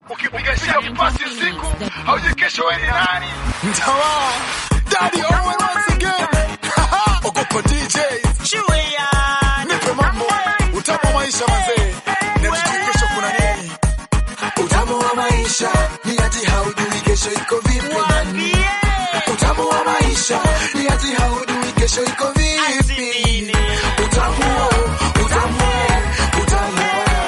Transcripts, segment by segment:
ukipiga pasi usiku haujui kesho wewe ni nani. Mtawa, Daddy Owen once again. Ogopa DJs. Nipe mambo, utamu wa maisha mazee. Na tujui kesho kuna nini. Utamu wa maisha ni ati haujui kesho iko vipi nani. Utamu wa maisha ni ati haujui kesho iko vipi. Utamu, utamu, utamu.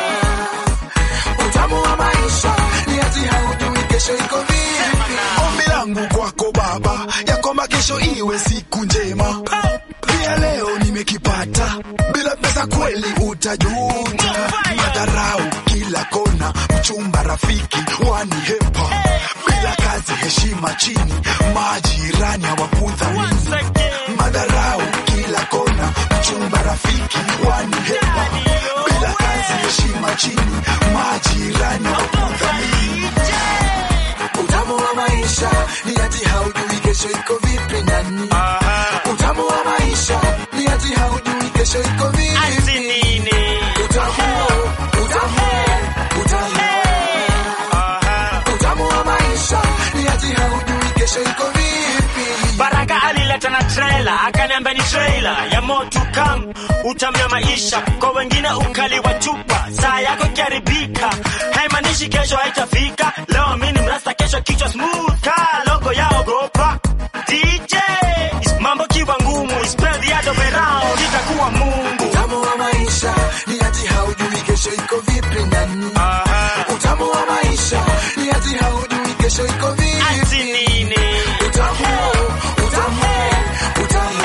Utamu wa maisha ni ati haujui kesho iko vipi. Ombi langu kwako Baba, ya kwamba kesho iwe siku njema. Pia leo nimekipata, bila pesa kweli utajuta. Madharau kila kona, mchumba rafiki wanihepa. Bila kazi heshima chini, majirani hawakuthamini. Madharau kila kona, mchumba rafiki wanihepa. Bila kazi heshima chini, majirani hawakuthamini. Utamu wa maisha ni ati haujui kesho iko vipi nani. Utamu wa maisha ni ati haujui kesho iko vipi. Utamu, utamu, utamu. Utamu wa maisha ni ati haujui kesho iko vipi. Baraka alileta na trailer, akaniambia ni trailer ya moto kam utamia maisha kwa wengine, ukali wa chupa, saa yako ikiharibika haimaanishi kesho haitafika. Leo mimi ni mrasta, kesho kichwa smooth ka logo ya ogopa DJ mambo kiwa ngumu, spread the other way round, itakuwa Mungu. Utamu wa maisha ni ati haujui kesho iko vipi nani. Utamu wa maisha ni ati haujui kesho iko Ati vipi. nini? Utamu, utamu, utamu.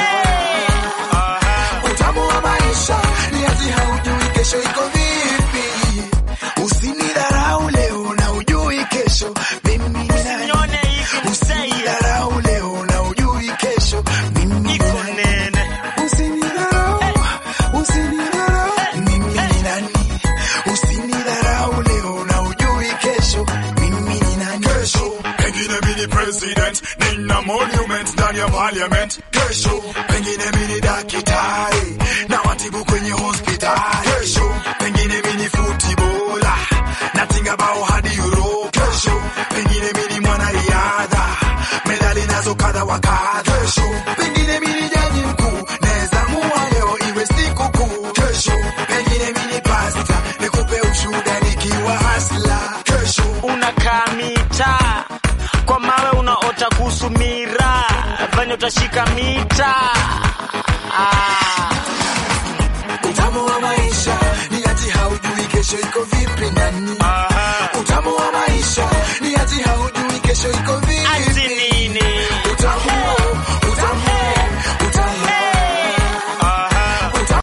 Utamu wa maisha ni ati haujui kesho iko vipi. Usinidharau leo na ujui kesho mimi ni nani. Nione hivi mseye Usinidharau leo na ujui kesho mimi ni iko nani. nene Usinidharau, usinidharau, mimi ni nani. Usinidharau leo na ujui kesho mimi ni nani. Kesho pengine mimi ni president, nina monument ndani ya parliament. Kesho pengine mimi ni daktari na watibu kwenye hospitali. Kesho pengine mimi ni footballer natinga bao hadi Euro. Kesho pengine mimi ni mwanariadha medali nazo kadha wa kadha. Kesho pengine mimi ni jaji mkuu naweza mua leo iwe siku kuu. Kesho pengine mimi ni pasta nikupe ushuhuda nikiwa hasla. Kesho unakaa mita kwa mawe unaota kuhusu mira venye utashika mita ah. Utamu wa maisha ni ati haujui kesho iko vipi nani.